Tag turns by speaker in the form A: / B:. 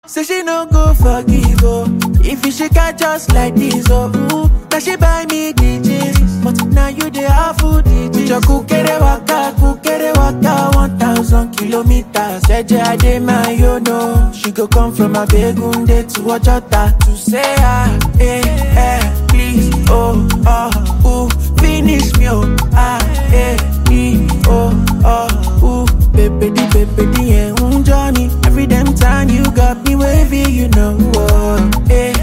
A: Say she no go forgive, oh. If you shake her just like this, oh. Ooh, now she buy me the jeans. But now you the half food the jeans. Your kukere waka, kukere waka, 1,000 kilometers. Eje ade my yo no. She go come from a begunde to Ojota to say ah, eh, eh, please, oh, oh, ooh, finish me, oh, ah, eh, e, oh, oh, ooh, baby, di, baby, di, eh, mm, Johnny. Every damn time you got me wavy, you know, oh, eh,